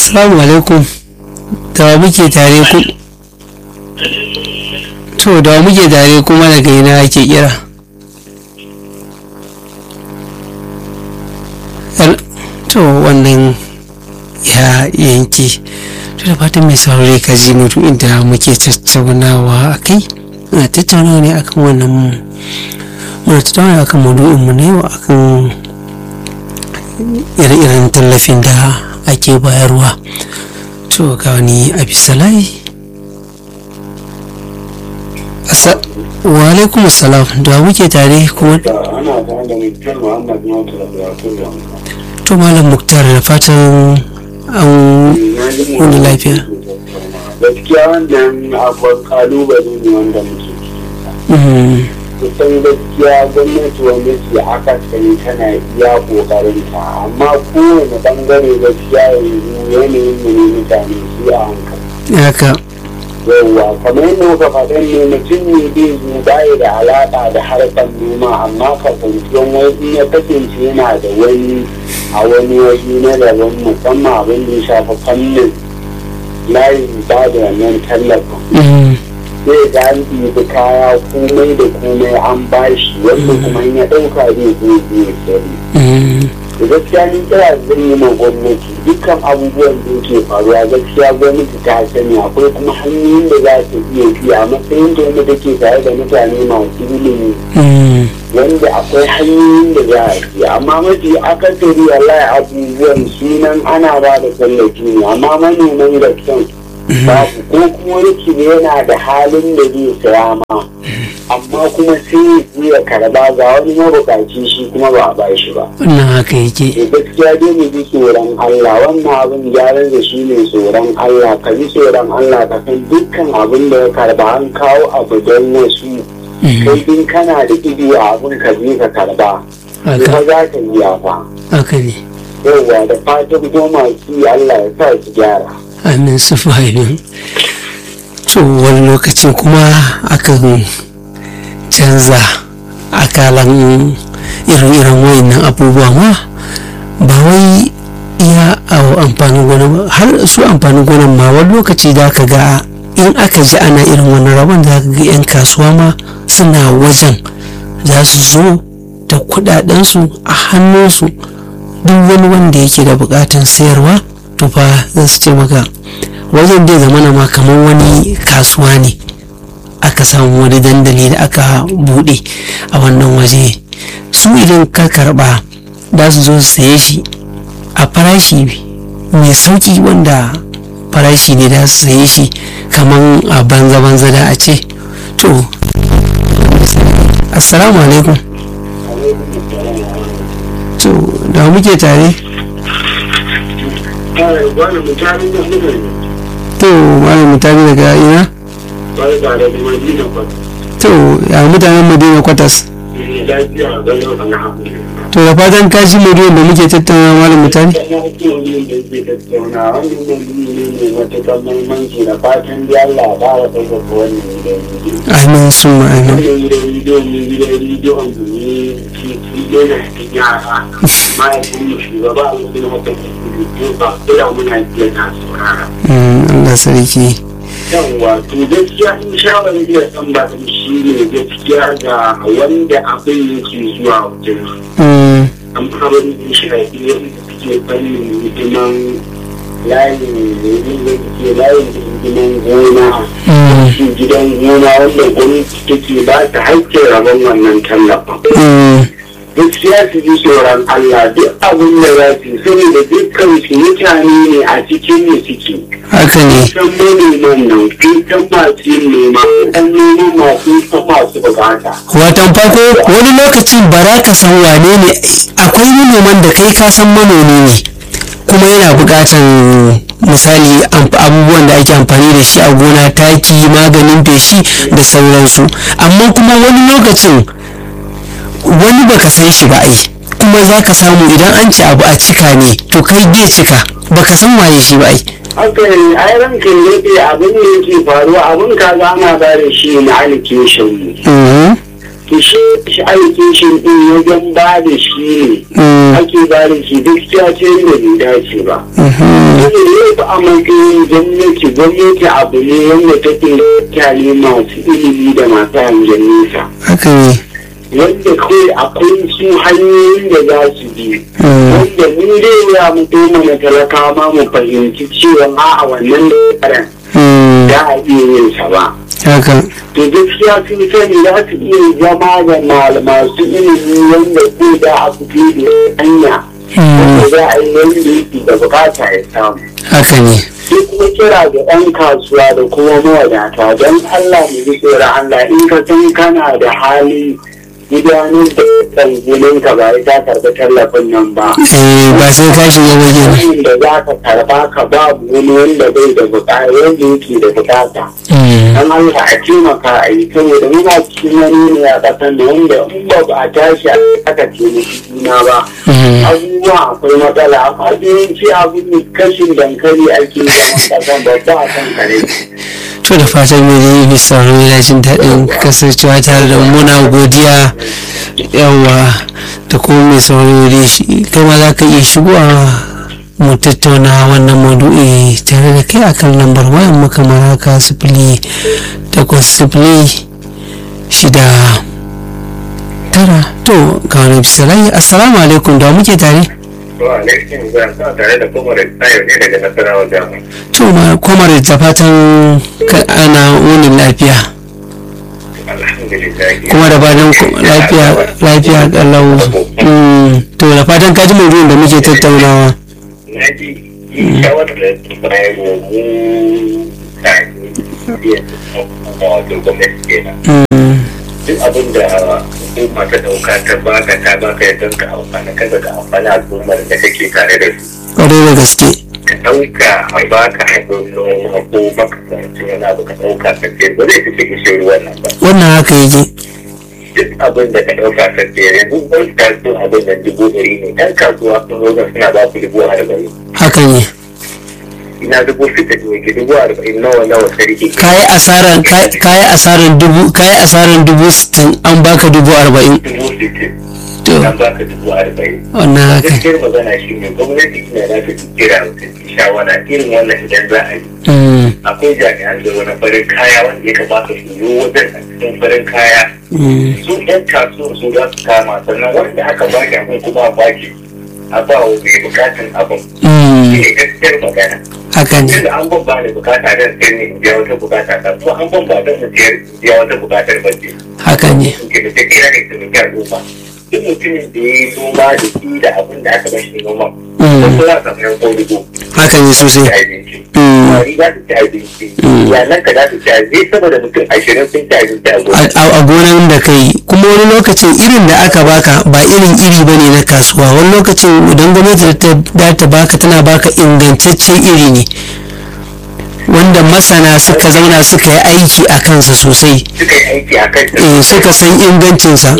Assalamu alaikum. Da wa muke tare ku? To, da wa muke tare kuma daga ina ake kira? Hel- To, wannan ya yanke. To, da fatan mai saurari ka ji mutu inda muke tattaunawa a kai. Muna tattaunawa ne akan wannan muna tattaunawa akan maudu'inmu na yau akan ire-iren tallafin da ake bayarwa to ga wani abisalai wa alaikum salam da muke tare kuma ana tare da mutum muhammad mawata da buratun da to malam muktar da fatan an wani lafiya gaskiya wannan akwai kalubale ne wanda muke ciki Mm, kusan gaskiya gwamnati wanda ke aka sani tana iya kokarin ta amma kowane bangare gaskiya yanzu yanayin mu ne mutane su a hankali haka yauwa kamar yadda muka faɗin ne mutum ne bai zo baya da alaƙa da harkar noma amma kasancewan wani ya kasance yana da wani a wani waje na daban musamman abin da ya shafi fannin layin ba da wannan tallafin Mm, sai ga an ɗibi kaya komai da komai an bashi wanda kuma in ya ɗauka zai zo zai sari mm, da gaskiya ni kira zan yi ma gwamnati dukkan abubuwan da yake faruwa gaskiya gwamnati ta sani akwai kuma hanyoyin da za ta iya bi a matsayin da wanda take tare da mutane masu ilimi mm, wanda akwai hanyoyin da za a bi amma mafi akasari wallahi abubuwan sunan ana ba da tallafi ne amma manoman gaskiyan babu ko kuma yake ne yana da halin da zai saya ma amma kuma sai ya karba ga wani mabukaci shi kuma ba a ba shi ba wannan haka yake da gaskiya dai mu ji tsoron Allah wannan abin gyaran da shi ne tsoron Allah ka ji tsoron Allah ka san dukkan abin da ya karba an kawo abu don wasu Mm, kai din kana da ido a abin ka je ka karba kuma haka za ka yi fa haka ne yauwa da fatan ko masu yi Allah ya sa su gyara amin su fahimi to wani lokacin kuma akan canza akalan irin-irin wayannan abubuwa ma ba wai iya a amfanin gona ba har su amfanin gonan ma wani lokaci da ka ga in aka ji ana irin wannan rabon da ka ga 'yan kasuwa ma suna wajen za su zo da kudadensu a hannunsu duk wani wanda yake da bukatan sayarwa to fa za su ce maka wajen dai zamana ma kamar wani kasuwa ne aka samu wani dandali da aka bude a wannan waje su idan ka karba za su zo su saye shi a farashi mai sauki wanda farashi ne da su saye shi kamar a banza-banza da a ce to assalamu alaikum to da muke tare wani mutane da suka yi to malam mutane daga ina wani tare da madina ba to ya mutanen madina kwatas lafiya ga yau alhamdulillah to da fatan ka ji muryoyin da muke tattauna malam mutane Yana ake yin da ke tattauna wani mulki ne matuƙar mahimmanci da fatan da Allah ba wa ɗaukaka wannan gidan rediyo. amin sun amin Wannan gidan rediyo ne gidan rediyo wanda ne ke rediyo na cikin yara. Mahaifin mu shugaba a wajen wata rediyo ba kira muna biya na saurara. Mm, Allah sarki Yawwa to gaskiya in shawarar da san ba shi ne gaskiya ga wanda abin yake zuwa wajen Mm, amma abin da shi a iya suke fannin hidiman layin da ke layin da hidiman gona mm, shi gidan gona wanda gwamnati take ba ta haƙƙin rabon wannan tallafin mm, gaskiya su ji tsoron Allah duk abin da za su yi saboda dukkan su mutane ne a cikin mu suke haka ne san manoman nan kan masu yin noma kan noman masu kan masu bukata watan farko wani lokacin ba za ka san wane ne akwai manoman da kai ka san manomi ne kuma yana buƙatan misali amf- abubuwan da ake amfani da shi a gona taki maganin feshi da sauransu amma kuma wani lokacin wani baka san shi ba ai kuma za ka samu idan an ci abu a cika ne to kai bai cika baka san waye shi ba ai haka ne ai rankin yake abin da yake faruwa abin ka za ana ba da shi na allocation ne Mhm. to shi shi aikin shi din wajen ba da shi ne ake ba da shi gaskiya ce da bai dace ba. Wani ne ba a matsayin gwamnati gwamnati abu ne wanda take mutane masu ilimi da masu hangen nesa. haka ne Wanda kawai akwai su hanyoyin da za su bi. Wanda mun zai ya mutu mana talaka ma mu fahimci cewa a wannan da Mm, za a iya yin sa ba. haka to gaskiya sun sani za su iya zama da mal- masu ilimi wanda ko da a fito da hanya wanda Mm, za a yi wanda yake da bukata ya samu haka ne sai kuma kira ga 'yan kasuwa da kuma mawadata don allah mu ji tsoron allah in ka san kana da hali gudanar da tsangulin ka ba ta karɓi tallafin nan ba eh ba sai ka shiga waje ba Wani da za ka karɓa ka babu wani wanda bai da bukata wanda yake da bukata Mm, dan Allah a taimaka a yi saboda muna cikin wani ne a ƙasar da wanda in ba a tashi aka taimaki juna ba mm, abubuwa akwai matsala amma da yawanci abin kashin dankali ake yi a ƙasar ba ba a kan kare to da fatan mai zai yi sauraro yana jin daɗin kasancewa tare da mu. muna godiya yawa da kuma mai sauraro da shi kai ma za ka iya shigowa mu tattauna wannan maudu'i tare da kai akan lambar wayan mu kamar haka sifili takwas sifili shida tara to ga wani bisalai assalamu alaikum da wa muke tare To alaikin zan sa tare da kuma da tsayo ne daga nasarawa jami'a. to ma komar da fatan ka ana wunin lafiya Alhamdulillah. kuma da fatan ku- lafiya lafiya kalau Mm, to da fatan ka ji maudu'in da muke tattaunawa Na ji yi shawarar da ta bayar wa mu tare iya kuma wato gwamnati kenan. Mm, Duk abin da hukuma ta dauka ta baka ta baka ya don ka amfana kada ka amfana al'ummar da kake tare da su. kwarai da gaske Ka ɗauka a baka abin noma ko makamancin wani abu ka ɗauka ka ce ba zai fi cikin ruwan nan ba. wannan haka yake duk abin da ka ɗauka ka ce yanzu wani kasuwa abin da dubu ɗari ne ɗan kasuwa sun zo nan suna ba ku dubu arba'in haka ne ina dubu sita ne ke dubu arba'in nawa nawa sarki ke kayi asaran kayi asaran dubu kayi asaran dubu sittin an baka dubu arba'in dubu sittin to an baka dubu arba'in wannan haka gaskiyar magana shi ne gwamnati ina na ta kira ta shawara irin wannan idan za a yi Mm, akwai jami'an tsaro na farin kaya wanda ya kamata su yi wajen a cikin farin kaya mm, su ɗan kasuwar su za su kama sannan wanda aka baki abin kuma a baki a ba wa mai bukatan abin shi mm, ne gaskiyar magana haka ne tunda an ban ba da bukata don sai ne in biya wata bukata ta to an ban ba don in biyar biya wata bukatar bace haka ne in ke da kira ne su biya al'umma duk mutumin da ya yi noma da shi da abin da aka bashi noma Mm. ko za ka samu ko dubu haka ne ci sosai abinci Mm. kwari za su ci abinci Mm. yanan ka za su ci abinci sama da mutum ashirin sun ci abinci a a gona a- a gonan da kai kuma wani lokacin irin da aka baka ba irin iri ba ne na kasuwa wani lokacin idan gwamnati ta da ta baka tana baka ingantaccen iri ne wanda masana suka zauna suka yi aiki a kansa sosai suka yi aiki a kan eh, suka san ingancinsa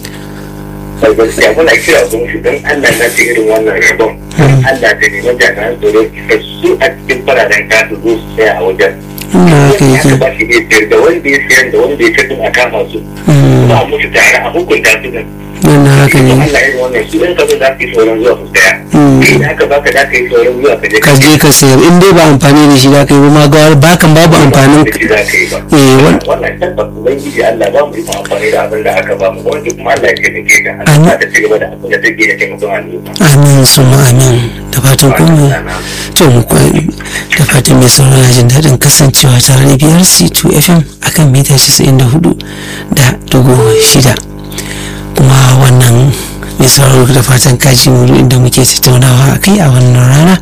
da gaskiya muna kira gwamnati don Allah na ta irin wannan rabon don Allah ta neman jami'an tsaro da su a cikin fararen kasu zo su tsaya a wajen ina haka wanda aka yake ba shi ne sayar da wanda ya sayar da wanda ya sayar a kama su Mm, ba a mutu tare a hukunta su da wannan haka don ne Allah irin wannan su ɗan kasa za su yi sauran zuwa su tsaya Mm. idan aka baka za ka yi sauran zuwa ka je ka je ka sayar in dai ba amfani da shi da kai ba ma ga bakan babu amfanin da shi za ka yi ba eh wan- wannan tabbas ubangiji Allah ba mu yi amfani da abin da aka ba mu wanda kuma Allah ya taimake ta Amin. Allah ta ci gaba da abin da take da taimakon al'umma amin suma amin da fatan kuma to mu kwa- da fatan mai sauraro na jin daɗin kasancewa tare da biyar c2 fm akan mita 94 da dugu shida kuma wannan mai sauraro da fatan kaji mu inda muke tattaunawa a kai a wannan rana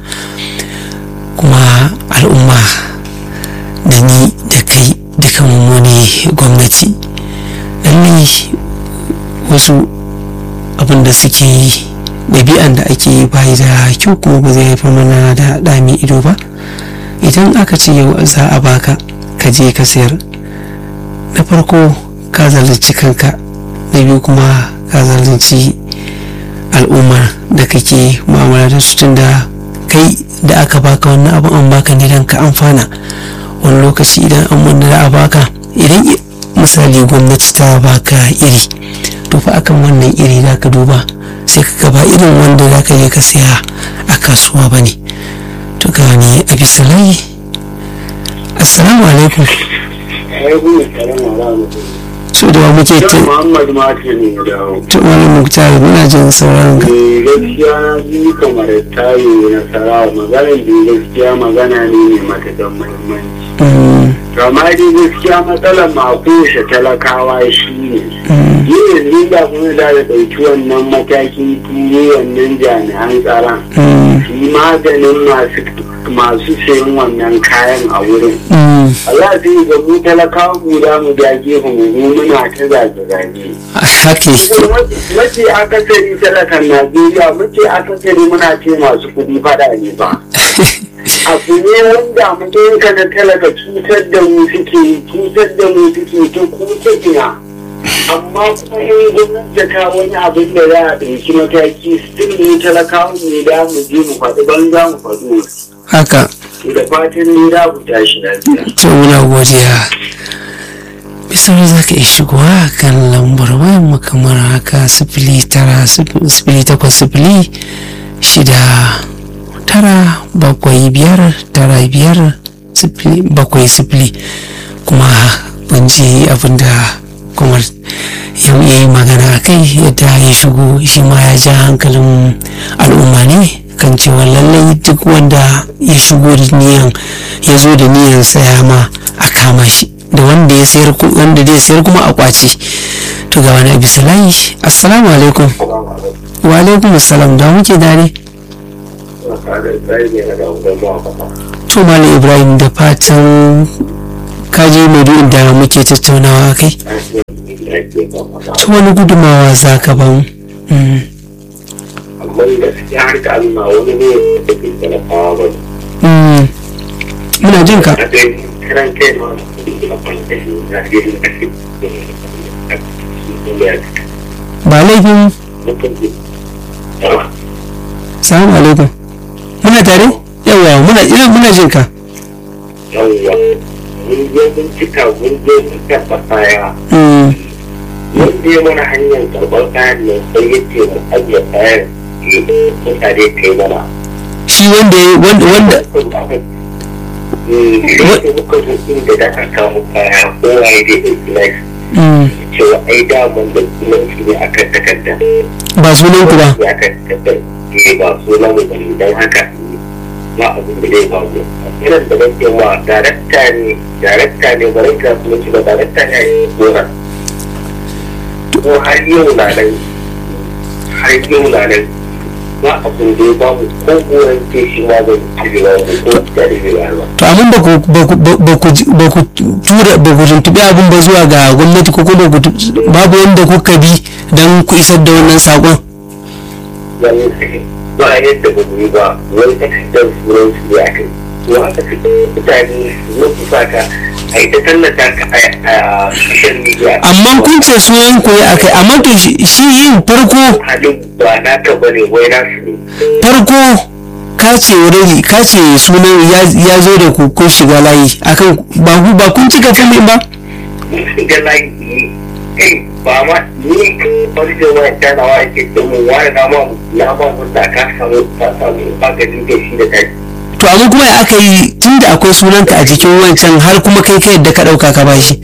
kuma al'umma da ni da kai duka mu ne gwamnati lallai wasu abin da suke yi ɗabi'an da ake yi bayi da kyau kuma ba zai haifar mana da ɗami ido ba idan aka ce yau za a baka ka je ka sayar na farko ka zalunci kanka na biyu kuma ka zalunci al'ummar da kake mu'amala da su tunda kai da aka baka wannan abin an baka ne don ka amfana wani lokaci idan an wanda da a baka idan misali gwamnati ta baka iri to fa akan wannan iri za ka duba sai ka gaba irin wanda za ka je ka siya a kasuwa ba ne to ga wani a bisa layi assalamu alaikum so da wa muke ta Muhammad Mati ne da to wani muktar muna jin sauraron ka gaskiya na ji kamar tayo na sarawa maganar da gaskiya magana ne mai matakan muhimmanci. Mm, Kama dai gaskiya matsalar makushe talakawa shi ne. mm, Yi yanzu da kuma da da ɗauki wannan matakin turo wannan jami'an tsaron. mm, Su yi maganin masu masu sayan wannan kayan a wurin. mm. Allah zai ga mu talakawa mu da mu da gefe mu mu muna ta zage-zage. hake mace akasari talakan najeriya mace akasari muna ce masu kudi fada ne ba abu ne wanda mutum ka da talaka cutar da mu suke cutar da mu suke ta kuta ina amma kuma in gwamnati ta wani abin da za a ɗauki mataki still ne talakawa ne da mu je mu faɗi banza mu faɗi wasu. haka da fatan ne za ku tashi lafiya to muna godiya bisar za ka iya shigowa kan lambar wayan mu kamar haka sifili tara sif- sifili takwas sifili shida tara bakwai biyar tara biyar sifili bakwai sifili kuma ban ji abinda kuma yau ya yi magana a kai yadda ya shigo shi ma ya ja hankalin al'umma ne kan cewa lallai duk wanda ya shigo da niyan ya zo da niyan saya ma a kama shi da wanda ya sayar ku- wanda zai sayar kuma a kwace to ga wani abu salayi assalamu alaikum wa alaikum assalam da muke dare to malam ibrahim da fatan kaje maudu'in da muke tattaunawa kai ta wani gudumawa za ka ban Mm, amma gaskiya har ga Allah wani ne da ke talakawa ba mm. muna jin ka a dai kiran kai ma a kwanta shi na irin ake ba laifin salamu alaikum muna tare yawa muna ina muna jin ka yawwa mun je mun cika mun je mun karɓa kaya Mm, mun je mana hanyar karɓar kayan nan sai ya ce mu ajiye kayan mutane kai mana shi wanda ya wanda wanda Wanda muka zo inda da aka kawo kaya kowa ya dai ɗauki nashi Mm, cewa ai daman da sunanci ne a kan takarda. ba sunan ku ba Ya kan takardar ne ba sunan mu ba ne don haka ba abin da zai faru. Irin da nake ma darakta ne darakta ne ba rai kasu mace ba darakta ne a yi gona. Ko har yau na nan har yau na nan ba abin da ya ba mu ko goron ke shi ma zai cirewa mu ko jarirewa ba. to amma ba ku ba ku ba ku ji- ba ku tura ba ku tuntubi abin ba zuwa ga gwamnati ko kuma ku tu- babu wanda kuka bi don ku isar da wannan sakon wani ba yadda ba mu yi ba wani takardar sunan su ne a kai to haka su mutane su su saka a yi ta tallata ka a social media amma kun ce sunan ku ya akai amma to shi shi yin farko halin ba naka ba ne wai nasu ne farko ka ce already ka ce sunan ya ya zo da ku kun shiga layi akan ba ku ba kun cika fili ba mun shiga layi kai ba ma ni wani da wani tanawa ake domin wani na ma na ma wanda ka samu ka samu maganin da shi da kai to amma kuma ya aka yi tunda akwai sunanka a jikin wancan har kuma kai ka yadda ka dauka ka bashi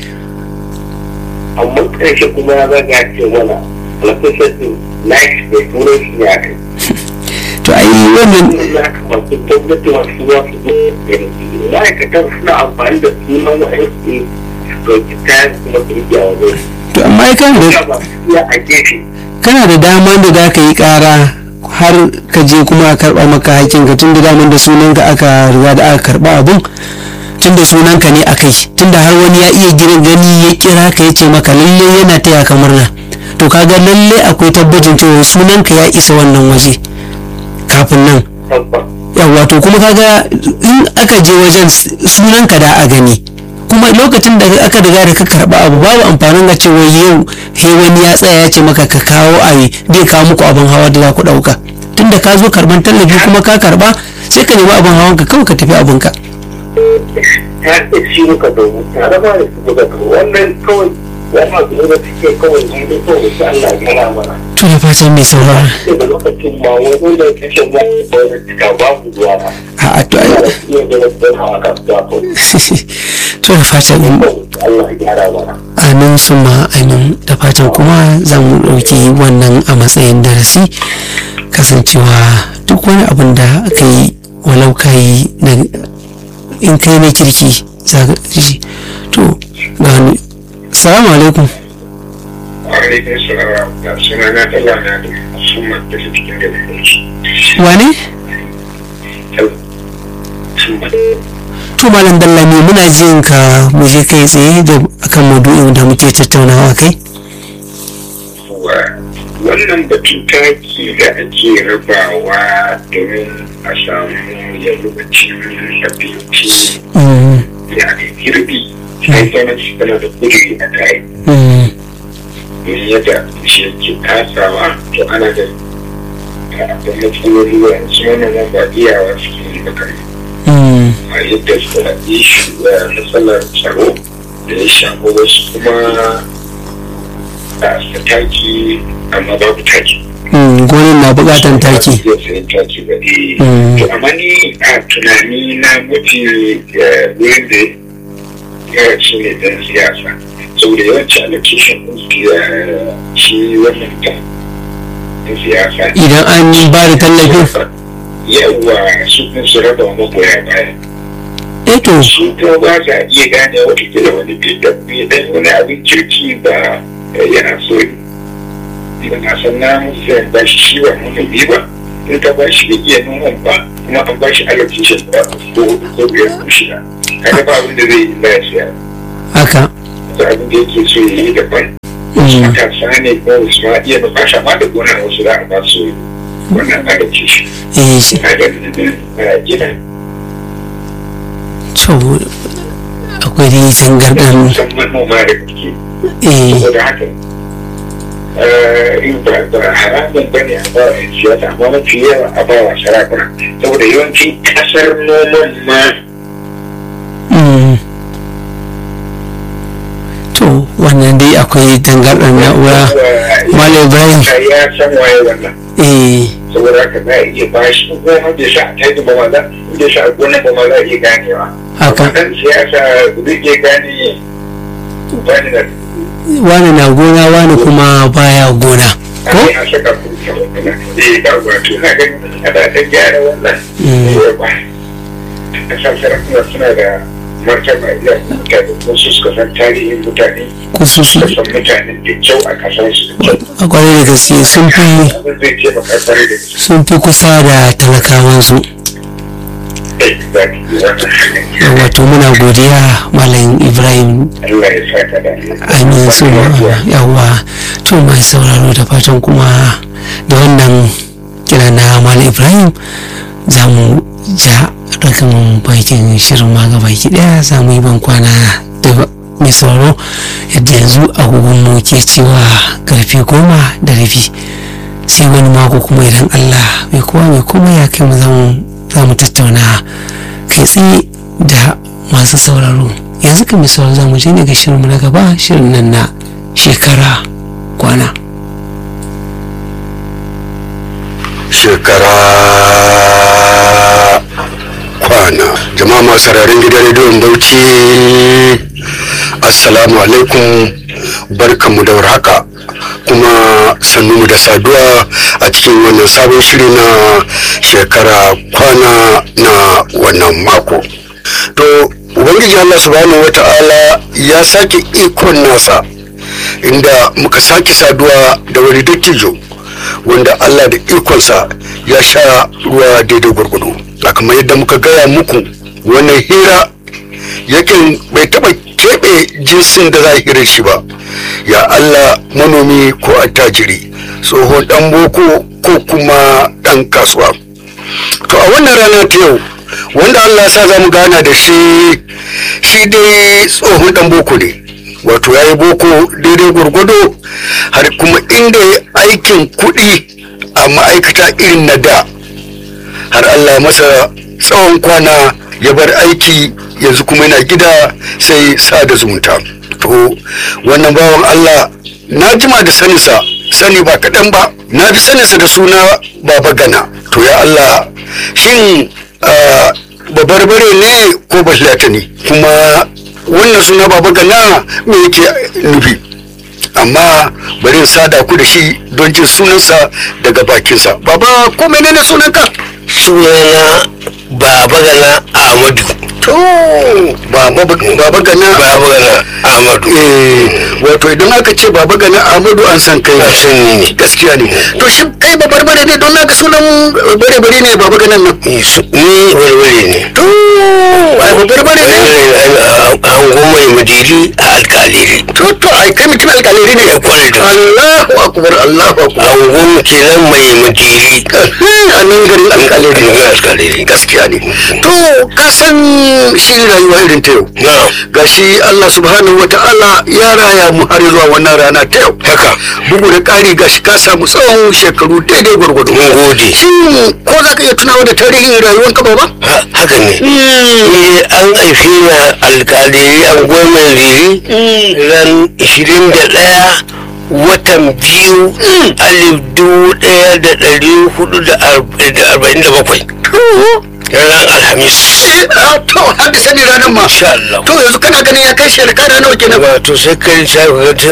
amma ƙarshe kuma ya zaga ya ce mana alfasar na shi da sunan shi ne a kai to ai wannan ya kamata gwamnati masu zuwa su zo da ma'aikatan suna amfani da sunan wa'ansu su ɗauki kayan kuma su rike a wajen to amma ai kana da ya ba su iya a gefe kana da dama da za ka yi kara har ka je kuma a karba maka hakkin ka tun da daman da sunanka aka riga da aka karba abun tun da sunanka ne a kai tun da har wani ya iya gina gani ya kira ka ya ce maka lalle yana taya ka murna to kaga lalle akwai tabbacin cewa sunanka ya isa wannan waje kafin nan tabbas yawa to kuma kaga in aka je wajen sunanka da a gani kuma lokacin da aka riga da ka karba abu babu amfanin ga cewa yau he wani ya tsaya ya ce maka ka kawo ayi zai kawo muku abin hawa da za ku dauka tunda ka zo karban tallafi kuma ka karba sai ka nemi abin hawan ka kawai ka tafi abinka ta da shi muka domin tare ba da su muka domin wannan kawai wani abu ne da suke kawai ne da kawai su Allah ya gara mana to da fatan mai sauraro daga lokacin ma wani da kashe ba da cika babu zuwa ba a to ai da iya da wasu hawa kan zafo to da fatan Allah ya gyara mana amin suma amin da fatan kuma za mu ɗauki wannan a matsayin darasi kasancewa duk wani abin da aka yi walau ka yi na in kai na kirki za ka ji to ga wani salamu alaikum alaikum salam da suna na tala na da sun mata su cikin da ne wane to malam dallami muna jin ka mu je kai tsaye da akan maudu'in da muke tattaunawa kai wannan batun taki da ake rabawa domin a samu yalwacin abinci Mm, da ake girbi sai gwamnati tana da kudi a kai mm, don yadda shi ke kasawa to ana da da matsaloli wa su manoman ba iyawa suke yi ba kai mm, a yadda suka yi shi da matsalar tsaro da ya shafi wasu kuma da su taki amma babu taki mm, gonin na bukatan taki Iya sayan taki ba eh. Mm. To amma ni a tunani na mafi eh, wurin da ya shi ne dan siyasa. Saboda yawanci allocation ɗin siya- shi wannan ta ɗin siyasa. idan an yi ba da tallafin Yawwa su ɗin su raba wa magoya baya. eto Su kuma ba sa iya gane watakila wani fitar dan wani abin kirki ba eh, yana so ne. Ba na san na musu ba shi shi ba mun ba. in ka ba shi da iya noman ba kuma an ba shi allocation ba ko hudu ko biyar ko shida kaga ba abin da zai yi lafiya haka da abin da yake so ya yi daban Mm, matasa ne ko su ma iya bukata ma da gona wasu za a ba su wannan allocation eh shi- na da gina to akwai dai tangarɗan musamman manoma da kuke eh saboda haka eh, in ba ba haramun ba ne a ba wa yan siyasa amma mafi yawa a ba wa sarakuna saboda yawancin kasar noman ma mm. to wannan dai akwai tangarɗan na'ura Malam Ibrahim. ya san waye wannan eh saboda haka za a iya ba shi ko kuma da sa a taji ba maza da sa a gona ba maza iya ganewa Haka. Amma dan siyasa zai iya gane wani da wani na gona wani kuma baya gona ko ake a saka kuka wannan eh ba wato na gani a da ta gyara wannan Mm. eh ba a san sarakuna suna da martaba iya mutane ko su suka san tarihin mutane ko su su suka san mutanen da kyau a kasansu da kyau a kwarai da gaske sun fi abin zai taimaka kwarai da gaske sun fi kusa da talakawansu wato muna godiya malam ibrahim Allah ya saka da amin su yawa to mai sauraro da fatan kuma da wannan kira na malam ibrahim za mu ja rakan bakin shirin ma gaba ki daya za mu yi ban kwana da mai sauraro yadda yanzu agogon mu ke cewa karfe goma da rabi sai wani mako kuma idan allah mai kowa mai kuma ya kai mu za mu tattauna kai tsaye da masu sauraro yanzu kan misal za mu je ne ga shirinmu na gaba shirin nan na shekara kwana shekara kwana jama'a masu sararin gidan rediyon bauchi assalamu alaikum barkanmu da warhaka kuma sannunmu da saduwa a cikin wannan sabon shiri na shekara kwana na wannan mako to ubangiji allah subhanahu wata'ala ya sake ikon nasa inda muka sake saduwa da wani dattijo wanda allah da ikonsa ya sha ruwa daidai gwargwado a kamar yadda muka gaya muku wannan hira yakin bai taba keɓe jinsin da za a hira shi ba ya allah manomi ko attajiri tsohon dan boko ko kuma dan kasuwa to a wannan rana ta yau wanda allah sa za mu gana da shi shi dai tsohon dan boko ne wato ya yi boko daidai gwargwado har kuma inda ya aikin kuɗi a ma'aikata irin na da har allah masa tsawon kwana ya bar aiki yanzu kuma yana gida sai sada zumunta to wannan bawan Allah na jima da saninsa sani ba kaɗan ba na fi saninsa da suna baba gana to ya Allah shin ah, babarbare ne ko bahlata ne kuma wannan suna baba gana me yake nufi amma bari in sada ku da shi don jin sunansa daga bakinsa baba ko menene sunanka sunana baba gana ahmadu to baba baba gana baba gana ahmadu eh wato idan aka ce baba gana ahmadu an san kai An san ni ne. gaskiya ne to shi kai ba barbare ne don naka sunan bare bare ne baba ganan nan ni su- ni warware ne to ai ba barbare ne an goma madiri a alkaliri to to ai kai mutum alƙaliri ne kwarai da Allahu akbar Allahu akbar an goma kenan mai madiri a nan garin alƙaliri Garin alkaliri gaskiya ne to ka san shi rayuwa irin ta yau na gashi Allah subhanahu wa ta'ala ya raya mu har zuwa wannan rana ta yau haka bugu da ƙari gashi ka samu tsawon shekaru daidai gwargwado mun gode shin ko za ka iya tunawa da tarihin rayuwar ka ba Ha- haka ne ni an haife ni a alkaliri an goma riri ran 21 watan biyu alif dubu ɗaya da ɗari hudu da arba- da arba'in da bakwai ranar alhamis to har da sani ranar ma insha Allah to yanzu kana ganin ya kai shekara nawa kenan wato sai kai sa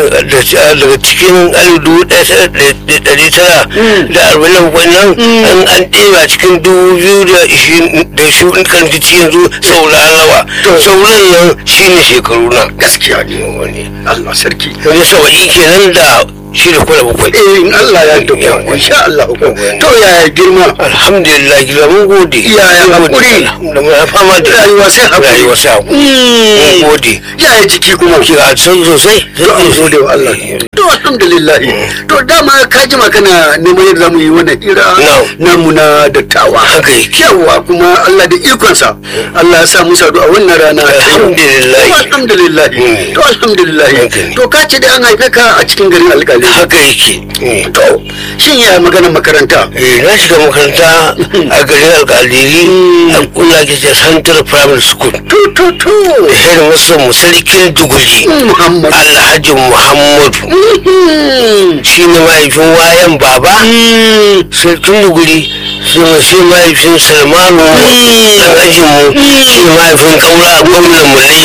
daga cikin alif dubu ɗaya da ɗari tara da arba'in da bakwai nan an an ɗeba cikin dubu biyu da ishirin da shi kan ci yanzu sauran nawa sauran nan shine shekaru na gaskiya ne wani Allah sarki wani saba'i kenan da shi da kula bakwai eh in Allah ya tabbata Yawa. insha Allah Yawa. to yaya girma alhamdulillah gida mun gode Yaya Mun gode. hakuri? alhamdulillah fama da rayuwa sai hakuri rayuwa sai hakuri mun gode yaya jiki kuma ki ga san sosai to an gode wa Allah to alhamdulillah to dama ka jima kana neman yadda zamu yi wannan hira No. namu na dattawa Haka yake. yawa kuma Allah da ikonsa Allah ya sa mu sadu a wannan rana ta yau. Alhamdulillah. To, alhamdulillah Mm. to alhamdulillah Haka ne. to ka ce da an haife ka a cikin garin alƙali haka yake Mm. to shin ya maganar makaranta Eh, na shiga makaranta a garin alkaliri a kula ke ce central primary school to to to head master mu sarkin duguri Muhammad alhaji muhammadu Mhm. shi ne mahaifin wayan baba sarkin duguri shi ne shi mahaifin salmanu alhajinmu shi ne mahaifin kaura gwamnan mu na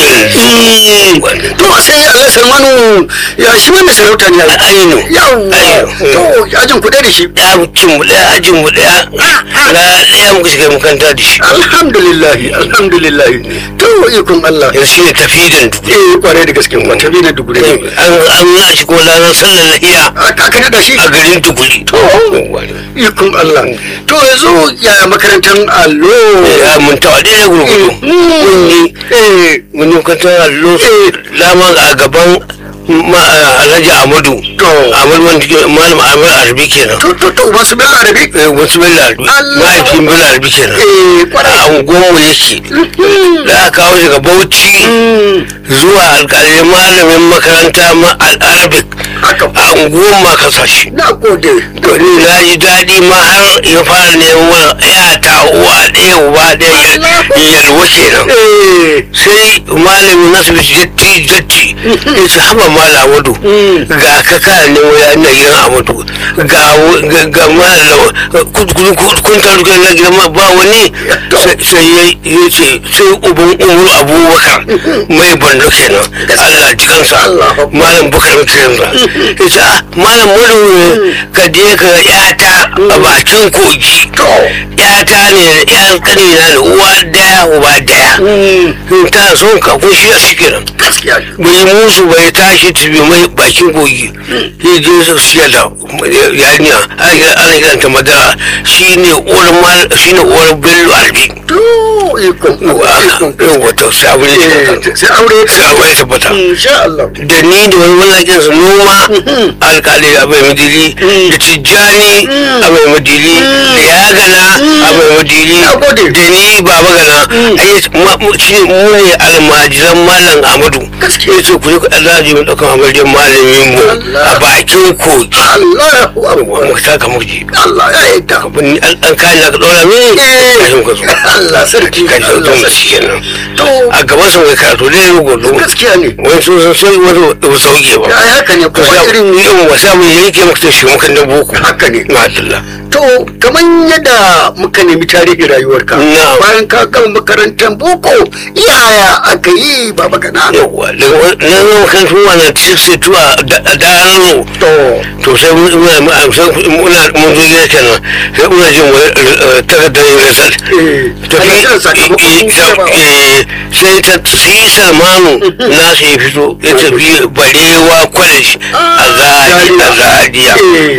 yanzu to sai Allah Salmanu ya shi mai sarauta ne ai. aino yawwa Aino. to ajin kuɗe da shi ɗakin mu ɗaya ajin mu ɗaya na ɗaya muka shiga makaranta da shi alhamdulillah alhamdulillah to ikon Allah yanzu shi ne tafidan duguri eh kware da gaske ba ta na dugure ne an an na shi ko ranar sallar lahiya aka aka da shi a garin duguri to ikon Allah to yanzu ya makarantar allo ya mun tawa ɗaya gurgudu mun yi eh mun yi makarantar allo dama a gaban ma- alhaji amadu To. amadu wanda ke malam amadu arabi kenan to to to masu bin arabi Eh, wasu bello arabi Allah. mahaifin bello arabi kenan eh kware a unguwarmu yake da aka kawo shi ga bauchi zuwa alƙalai malamin makaranta ma al-arabic haka a unguwar ma kasashe na gode to ni na ji daɗi ma har ya fara neman ya ta uwa ɗaya uba ɗaya yalwa kenan eh sai malamin nasu bisu datti datti ya ce haɓa mala amadu ga ka kana neman ya ina gidan amadu ga ga- ga mala kun taru kan na gidan ma ba wani sai sai ya ya ce sai uban umaru abubakar mai bando kenan allah ji kansa Allah. malam bukar kiransa ya ce ah malam madu ka je ka ga yata a bakin kogi yata ne da yan kanina da uwa daya uba daya in ta son ka ko shi a shi kenan gaskiya bai musu bai tashi tafi mai bakin kogi ya je su siya da yarinya ana kiranta madara shi ne uwar mal shi ne uwar bello albi to ikon ikon yau wata sabon ne eh sai aure ya sai abu ya tabbata insha Allah da ni da wani mallakin su noma alkali a bai madili da tijjani a bai madili da yagana a bai madili Na gode. da ni baba gana ai ma- mu- shi mu ne almajiran malam amadu Gaskiya. ya ce ku je ku ɗan zaji mu ɗaukan amarjan malamin mu a bakin kogi Allahu wa akbar mu taka muji Allah ya yarda abin an an kayan da ka ɗora mini Eh. kashin ka zo Allah sarki sarki ka ji Allah sautin sarki. shi kenan to a gaban sa mai karatu da ya gudu gaskiya ne wani sun san sai wani ba sauke ba ya haka ne ka kuma sa irin irin wasa mai yanke maka shi mukan da boko haka ne ma'adalla to kamar yadda muka nemi tarihin rayuwarka Na'am. bayan ka gama makarantar boko yaya aka yi baba gana yawwa daga wa- na zama kan tuwa na 62 a da- a dano to to sai mun muna muna muna mun zo gida kenan sai muna jin wani eh, takardar result eh ana kiran sakamakon jarabawa. sai ta sai salmanu na sai ya fito ya tafi barewa college a zari a zariya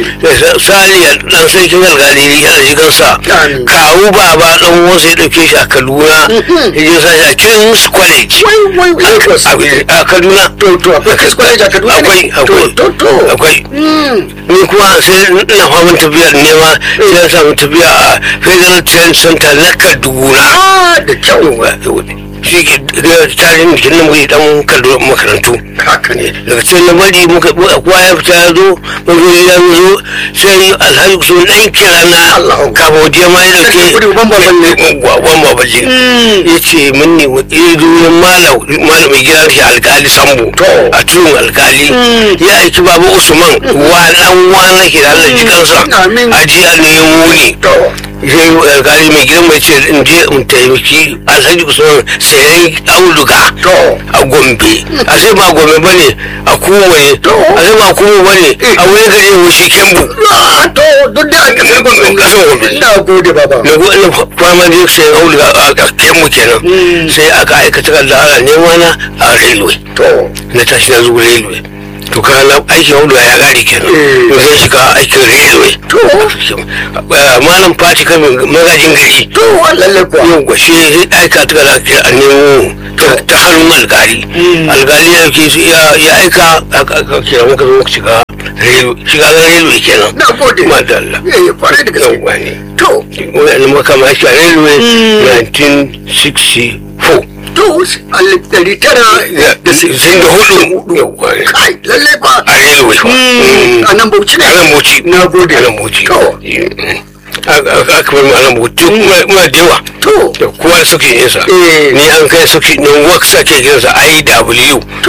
saliya dan sarkin algali yana jigan sa Amin. kawu baba dan wasu ya dauke shi a kaduna ya je sa shi a king's college wai wai wai Lagos. a a kaduna to to akwai Kiss College a Kaduna ne? akwai akwai to to akwai Mm. ni kuma sai ina famin tafiya nema sai na samu tafiya a federal trade center na kaduna ah da kyau shi ke da tarihin da nan muke dan kallo makarantu haka ne daga cikin na bari muka kowa ya fita ya zo mun zo ya zo sai alhaji kusa dan kira na Allahu. kafin waje ma ya dauke Sarki Kudu, ban baban ne. ban baban ne ya ce mun ne ya zo wurin malam malam mai gidan shi alkali sambo To. a tudun alkali ya aiki baba usman wa dan wana ke da Allah ji kansa Amin. a jiya ne ya muni to sai alkali mai gidan mai ce in je in taimaki alhaji usman sayan auduga to a gombe a sai ba gombe ba ne a kuma ne a sai ba kuma ba ne a wani gari ya wuce kembu ah to duk da aka san gombe Kasan Gombe. ina gode baba na go ina fama da sai auduga a a kembu kenan sai aka aikata kan da ana nema na a railway to na tashi na zuwa railway to ka na aikin auduga ya gari kenan Eh. to sai shiga aikin railway To. Eh, malam fati kan magajin gari to lalle kuwa yau ga shi aika ta da ke a nemo ta- ta hannun alkali alkali ya ke su ya ya aika aka aka kira muka zo muka shiga relo shiga railway kenan na gode madalla eh kwarai da gaske yau ne to wani makama shi a railway 1964 to alif ɗari tara da sun da hudu yau ne kai lalle ba a railway fa a nan bauchi ne a nan boci na gode a nan boci To. aka bar mu a nan boci muna da yawa to da kowa da suke yinsa Eh. ni an kai suke nan work sake kinsa IW to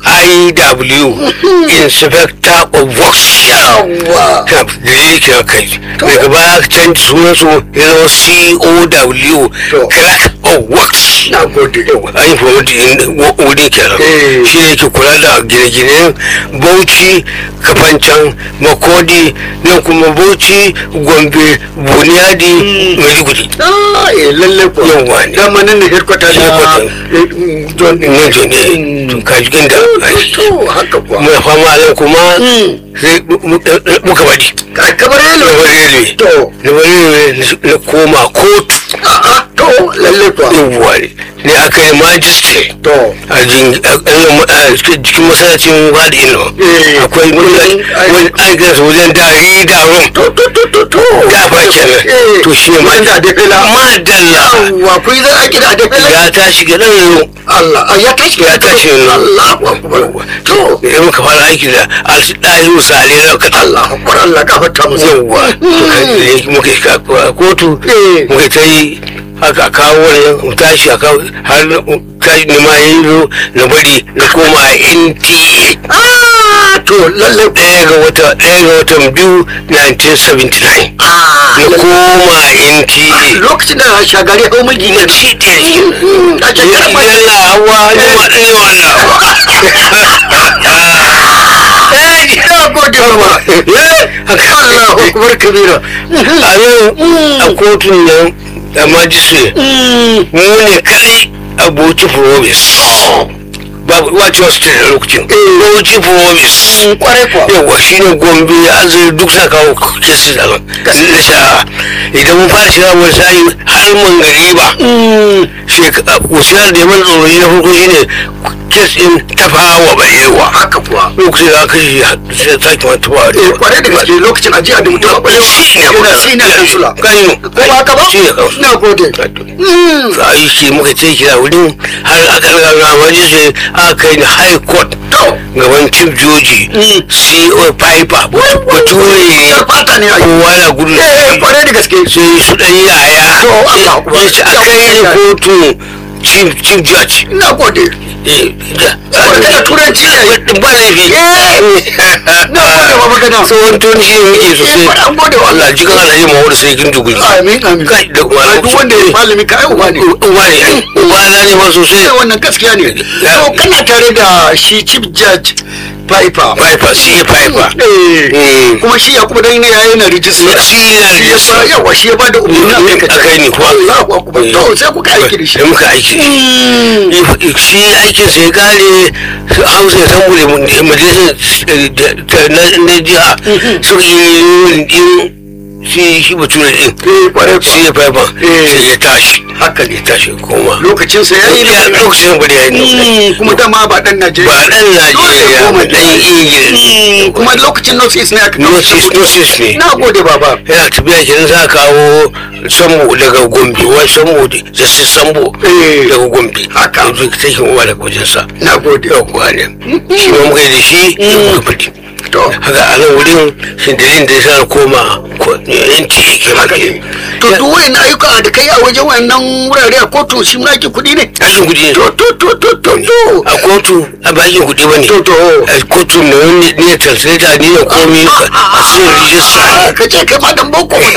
IW inspector of works yawa Ka- dalili kira kai daga baya aka canji sunan su ya zama COW To. crack of works na gode an yi promoting wurin kenan Eh. shi ne ke kula da gine-ginen bauchi kafancan makodi nan kuma bauchi gombe buniyadi maiduguri ah eh lalle kuwa Yawwa ne. dama nan ne headquarter na Headquarter. eh, mm, John din ne jo ne to kaji inda to haka kuwa muna fama nan kuma Mm. sai mu- mu- muka bari ka kabar na yalo bari railway to na bari railway na koma kotu a'a to lalle kuwa yawwa ne ne aka yi magistrate to a jin- a- a- a cikin masallacin wadi ino Eh. akwai wani wani aikin sa wajen da rida rum to to to to to da ba kenan Eh. to shi ne Wajen da defela. madalla yawwa kun zan aiki da adefela ya tashi ga nan Allah ah, ya tashi ya tashi ne Allahu akbar to da muka fara aiki da alɗayu sale na kata Allahu akbar Allah gafarta musu yawwa to kan da muka yi ka- kotu Eh. muka ta yi haka kawo wani mu tashi a kawo har na- tashi ne ma yi zo na bari na koma a NTA ah to lalle ɗaya ga wata ɗaya ga watan biyu 1979 ah na lalle. koma NTA lokacin da shagari hau mulki na ne ci ɗaya shi a ya shekarar ma idan na hawa ne ma ɗaya wannan na gode mama Allahu akbar kabira a nan a kotun nan da majistre mu ne kadai a bauchi province babu wace wasu ce da lokacin bauchi province kwarai kuwa yawa shi ne gombe azuri duk sa kawo kesi da da sha idan mun fara shiga wani sa'i har mun gari ba shekara kusurar da ya mana tsoro na farko shi ne kes din tafawa balewa haka kuwa lokacin da aka shi sai ta kuma tafawa eh kwarai da gaske lokacin ajiya da mutum a shi ne yana sina kansula kanyo ko ba haka ba shi ne kansu na gode a yi shi muka ce kira wurin har aka ga waje sai aka kai ni high court gaban chief joji co piper bature yar fata ne a yi kowa na gudu eh kwarai da gaske sai su dan yaya To, Allah kuwa. ya ce a kai ni kotu chief chief judge na gode eh da Magana turanci ne. ba laifi na gode ba magana tsohon tun shi ne yake eh sosai an gode wa Allah Allah jikan alhaji Muhammadu sai kin duguri amin amin kai da kuma Ai, duk wanda ya malami ka ai uba ne uba ne uba na ne ma sosai sai wannan gaskiya ne to kana tare da shi chief judge Piper Piper shi Piper eh Mm. kuma shi ya kuma dan ne yayin na rijista shi yana shi ya ba yawa shi ya ba da umarni a kai ka a kai ni kuwa Allahu akbar to sai kuka aiki da shi da muka aiki Mm. shi aikin sai kare hausa ya san bude majalisar na jiha suka yi din shi shi bature din eh kwarai shi ya faifa Eh. sai ya tashi haka ne ya tashi koma lokacin sa yayi ya ne lokacin bari ya yi Mm, kuma dama ba dan Najeriya ba dan Najeriya ba dan Ingila kuma lokacin North East ne aka kawo nosis nosis ne na gode baba yana tafiya kenan za a kawo sambo daga gombe wai sambo da sai sambo Eh. daga gombe Haka. yanzu ta shi uwa daga wajensa na gode yau kuwa ne shi ma muka yi da shi ya muka fadi to haka a nan wurin shindirin da ya sa na koma ko- yanci yake haka ne to duk wayan ayyuka da kai a wajen wannan wurare a kotu shi ma ake kuɗi ne aikin kuɗi ne to to to to to to a kotu a bakin kuɗi ba ne to to a kotu na wani ne translator ne da komi a cikin rijista ka ce kai ma dan boko na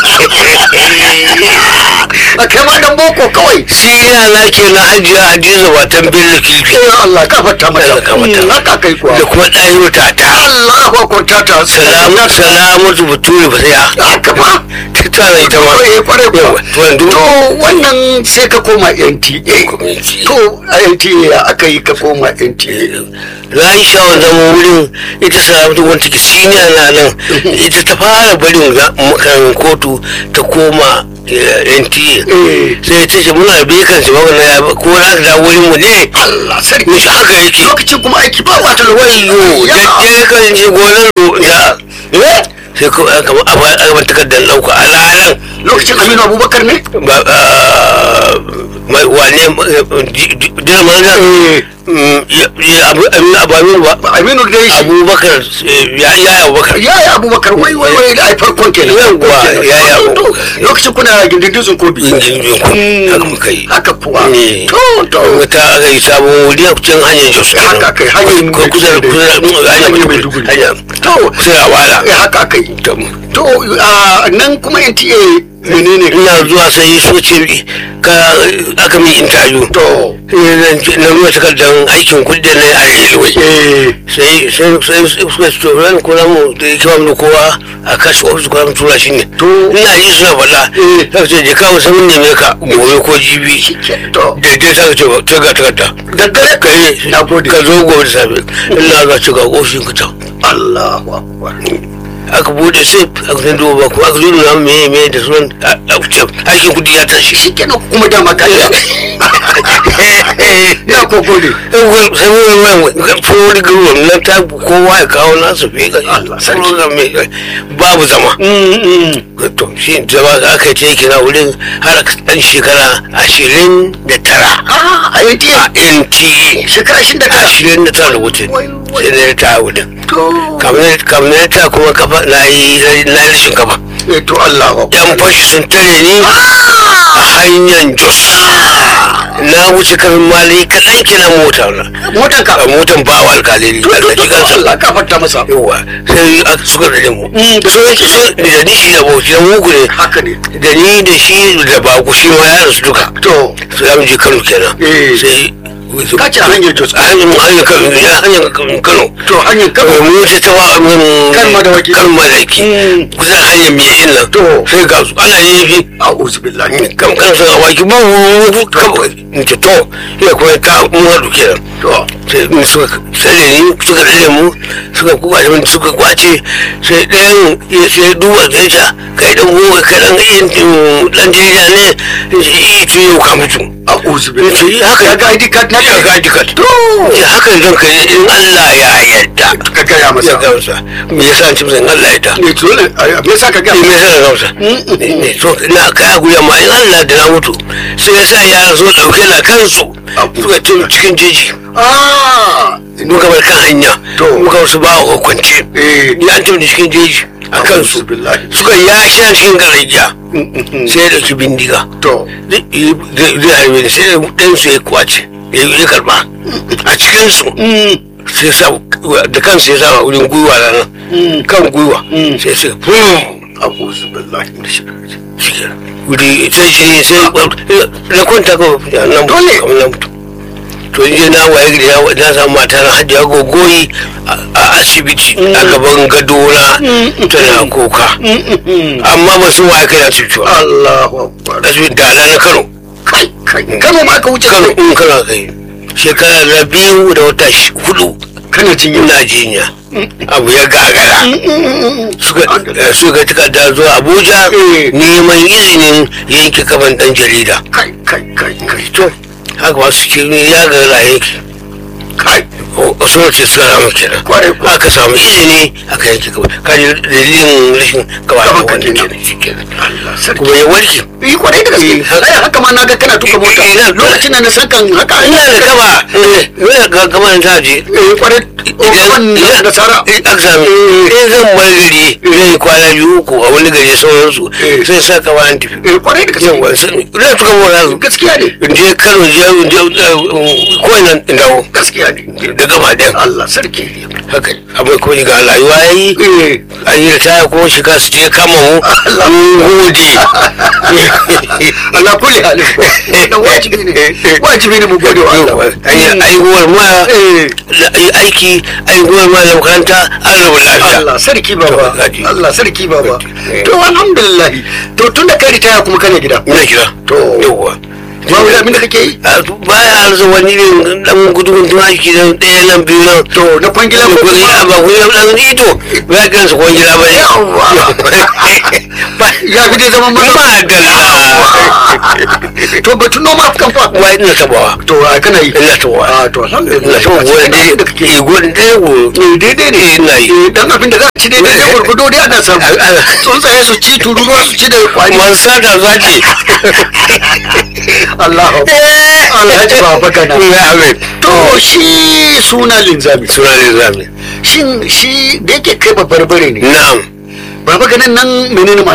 a kai ma dan boko kawai shi yana na ke na hajiya hadiza watan bello kifi eh Allah ka fata mata Allah ka fata. Mm, haka kai kuwa da kuma ɗahiru tata Allahu akbar ta ta salamu salamatu bature ba sai a haka ba ta tana ita ma kwarai kwarai kuwa Yawa, to yanzu to wannan sai ka koma NTA Gwamnati. to a NTA ya aka yi ka koma NTA na yi shawar zama wurin ita salamatu wanda take siniya na nan ita ta fara barin ga- makarin kotu ta koma eh, NTA Eh. sai ta ce muna da bekan shi magana ya ko na ka dawo wurin mu ne Allah sarki Mishi haka yake lokacin kuma aiki ba wata wayo Ya. daddare kan je gonar ro- da Eh, sai ko aka a ba a ba takardar dauka a ranar lokacin Aminu Abubakar ne ba ah, mai wane dina mana abu ba Aminu dai shi abubakar eh, ya ya abubakar ya yi Abubakar wai wai wai da ai farkon kenan Yawwa, ya yi To, to, Abubakar. lokacin kuna gindin dutsen kobi yin yin ku haka muka yi haka kuwa Eh. to to wata aka yi sabon wuri a cikin hanyar jos kenan. Haka kai, hanyar Ko kusa da kusa da hanyar Hanyar Maiduguri Maiduguri. hanyar to kusa da wala eh, haka aka yi To, to a nan kuma NTA menene ina zuwa sai so ce ka aka min interview to Eh, na ruwa takardar aikin kudi da na yi a railway eh sai sai sai suka ce ran kuna mu da yake ba mu da kowa a kashi ofis kuna mu tura shi ne To. ina ji suna faɗa Eh. sai ce je kawo sai mun neme ka gobe ko jibi to da dai sai ka ce ta ga takarda daddare ka yi na gode ka zo gobe da safe ina ga ce ga ofishin ka can Allahu akbar aka bude sai aka san duba ko aka zo nuna me me da sunan a- a- ce aikin kudi ya tashi shi kenan kuma dama ka na ko gode sai wani wani furori garuruwan nan ta kowa ya kawo nasu fi ga Allah sarki. furori mai babu zama to shi zama aka yi ta kira wurin har ɗan shekara ashirin da tara ah a a NTA NTA shekara shi da tara ashirin da tara wutin Wai, wai. sai na ta wutin to kamar ta kuma kafa na yi na yi rashin kafa eh to Allahu akbar yan fashi sun tare ni a hanyar jos na wuce kafin mali kaɗan kenan mota na motar ka a motan bawa alkaliri to to Allah to ji kansa Allah ka fata masa yawa sai aka suka da mu Mm, da so yake so da ni shi da bauchi da mugu ne haka ne da ni da shi da baku shi ma ya rasu duka to sai ya je kano kenan Eh. sai Ka ce a hanyar Jos. a hanyar hanyar kano ya hanyar kano to hanyar kawai kaba mu ce ta wa Kan madawaki. kan madawaki Mm. kusa da hanyar mai yin nan To. sai ga su ana yin fi a'udhu billahi kan kan sun awaki ba mu kawai in ce to ya kuma ta mun haɗu kenan to sai in suka tsare ni suka tsare mu suka kwace min suka kwace sai ɗayan ya sai duba da ya kai dan gowa kai dan yin dan jarida ne in ce eh to yau ka mutu a'udhu ya ce billahi haka ya ga ID card na ya ga ID card to ya haka zan kai in Allah ya yarda ka gaya ya masa gamsa me yasa an ce masa in Allah ya yarda ne to ne me yasa ka gaya me masa yasa na gamsa ne to na kai guri amma in Allah da na mutu sai ya sa yaran so dauke na kansu suka ce cikin jeji ah muka bar kan hanya To. muka wasu ba a kwance eh ya an tafi cikin jeji a kansu a'udhu billahi suka ya sha cikin garajiya sai ya dauki bindiga to zai zai harbe ni sai ɗan su ya kwace ya ya karba a cikin su sai sa da kansu ya sa wurin gwiwa na nan kan gwiwa sai sai fum a'udhu billahi shi wuri sai shi sai na kwanta ka nan Dole. kamar na mutu to in je na waye gari na- na samu mata na hajiya gogoyi a a asibiti a gaban gadona tana kuka amma ba su waye kai na cutuwa Allahu akbar asibiti da na kano kai kai kano ma ka wuce kano in kano kai shekara na biyu da wata shi- hudu kana jin ina jinya abu ya gagara suka eh, suka takarda zuwa abuja Eh. neman izinin yanke kafan dan jarida kai kai kai kai to haka masu ce ne ya gagara yanke kai sun ce suka samu kenan Kwarai kuwa. aka samu izini aka yanke gaba kaji dalilin rashin gaba da Gaban ka wanda kenan. kenan shi kenan Allah sarki kuma ya warke yi kwarai da gaske Eh, haka. ai haka ma na ga kana tuka mota Eh, ina- lokacin da na sakan haka ina da gaba eh, ina ga gaba ta je eh kwarai idan idan da sara eh, aka sami in zan bar gari zai kwana biyu uku a wani gari sauransu Eh. sai sa ka bayan tafi eh kwarai da gaske yawa sun ina tuka mota gaskiya ne in je kano je in je ko ina in dawo gaskiya ne da gaba ɗaya Allah sarki haka abin kuma ga rayuwa ya yi eh an yi ritaya kuma shiga su je kama mu Allah. mun gode Allah kulli halin wannan wajibi ne wajibi ne mu gode wa Allah aihuwar ma eh aiki aihuwar ma da makaranta an rabu lafiya Allah sarki baba Gaji. Allah sarki baba Eh. to alhamdulillah to tun da kai ritaya kuma kana gida ina kira To. yawwa ba wani abin da kake yi A to baya arza wani irin dan gudun tun aiki da ɗaya nan biyu nan to na kwangila ko kwangila kuma ba kwangila dan ito ba kan su kwangila ba ne Yawwa. ya fi dai zaman maza madalla to batun noma kan fa wa ina tabawa to a kana yi ina tabawa a to alhamdulillah ina tabawa wani dai da kake yi gudun ɗaya go Eh, daidai ne ina yi Eh, dan abin da za a ci daidai da gurgudo dai ana samu tsuntsaye su ci tururuwa su ci da kwari man sata zaki Allah Alhaji baba kana ya amin to shi suna linzami suna ne zami shin shi da yake kai babbar bare ne na'am baba ganin nan menene ma